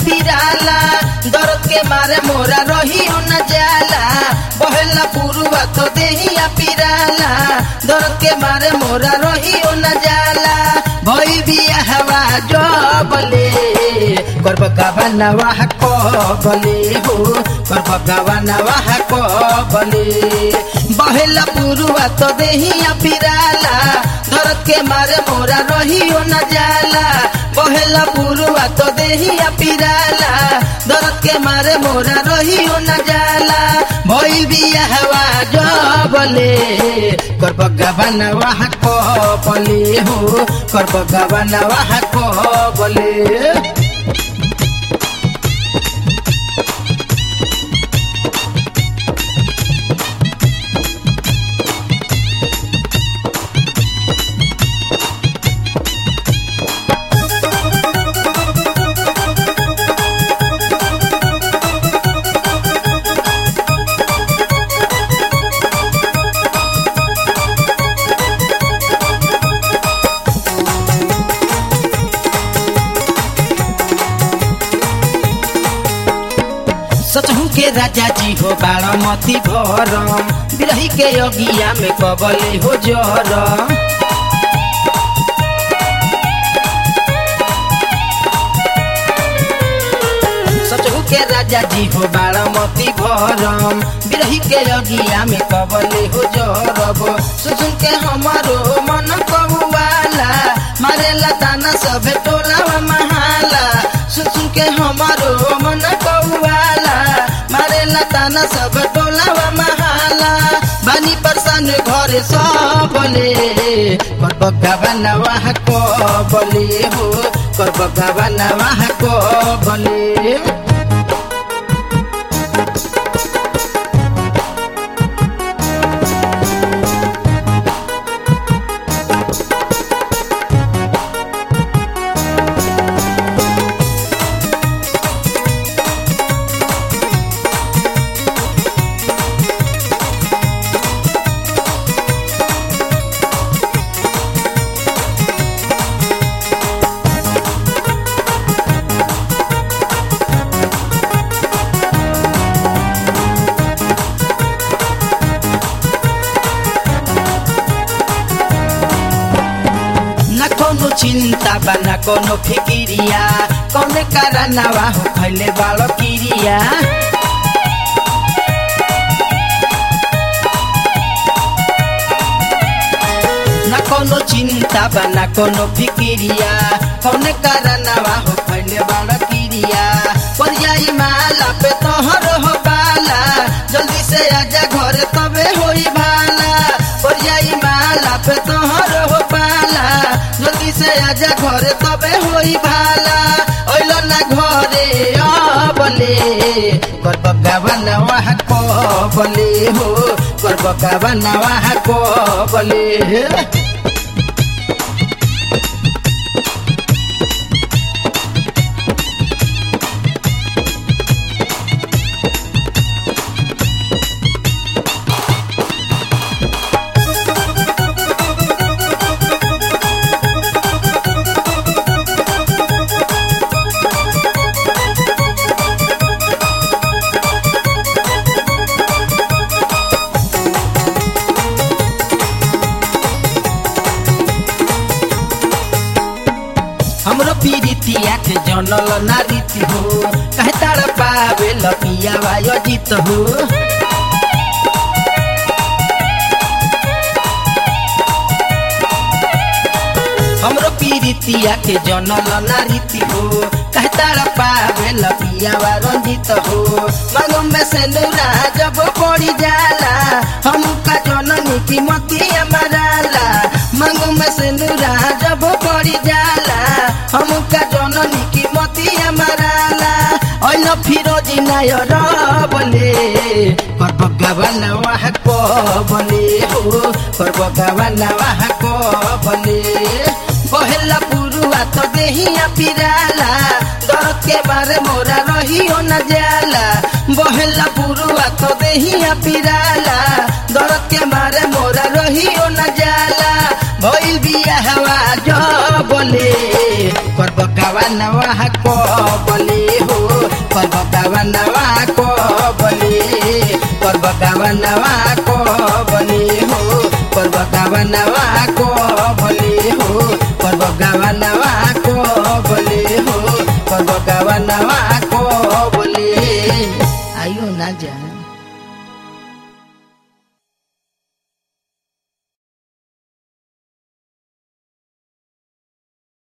पिराला दर्द के मारे मोरा रहियो न जाला बहेला पुरुआ तो देहिया पिराला दर्द के मारे मोरा रहियो न जाला भई बिया हवा जबले कर बगावा नवाह को बले हो कर बगावा नवाह को बले बहेला पुरुआ तो देहिया पिराला दर्द के मारे मोरा रहियो न जाला बहेला पुरुआ तो देहिया पिराला दर्द के मारे मोरा रहियो न जाला भइल बिया हवा जबले कर बगावन वाह को बले हो कर बगावन वाह को बले सचहु के राजा जी हो बारामती भरम बिरही के अगिया में कबले हो जरम सचहु के राजा जी हो बारामती भरम बिरही के अगिया में कबले हो जरब सुसुन के हमारो मन कबुआला मारेला ताना सभे टोलावा महाला सुसुन के हमारो मन कौआला मारेला ताना सब टोलावा महाला बानी परसान घरे सबले कर बगावा नवाह को बले हो कर बगावा नवाह को बले न कोनो चिंता बा न कोनो फिकिरिया कौने कारनावा हो खैले बालो किरिया न कोनो चिंता बा न कोनो फिकिरिया कौने कारनावा हो खैले बालो किरिया पर जाई माला पे तोहर हो बाला जल्दी से आजा घर तबे होई भाला पर जाई माला पे तोहर हो पाला जल्दी से आजा घरे तबे होई भाला ओइलो ना घरे अबले कर बगावन वाह को बले हो कर बगावन वाह को बले हमरो पीरितिया के जनल नारीति हो कहे तार पावे लपिया वायो जीत हो हमरो पीरितिया के जनल नारीति हो कहे तार पावे लपिया वा रंजित हो मांगो में से नूरा जब पड़ी जाला हम का जननी की मती मराला मांगो में से नूरा जब पड़ी जाला हम का जननी की मती मराला ओइल फिरोजी नायर बले कर भगवान वाह को बले हो कर भगवान वाह को बले बहेला पुरुआ तो देहिया पिराला दर्द के बारे मोरा रहियो न जाला बहेला पुरुआ तो देहिया पिराला दर्द के मारे मोरा रहियो न जाला भइल बिया हवा जो बोले कर बगावा नवाह को बोले हो पर्व गावनवा को बले पर्व गावनवा को बले हो पर्व गावनवा को बले हो पर्व गावनवा को बले हो पर्व गावनवा को बले आइयो ना जाए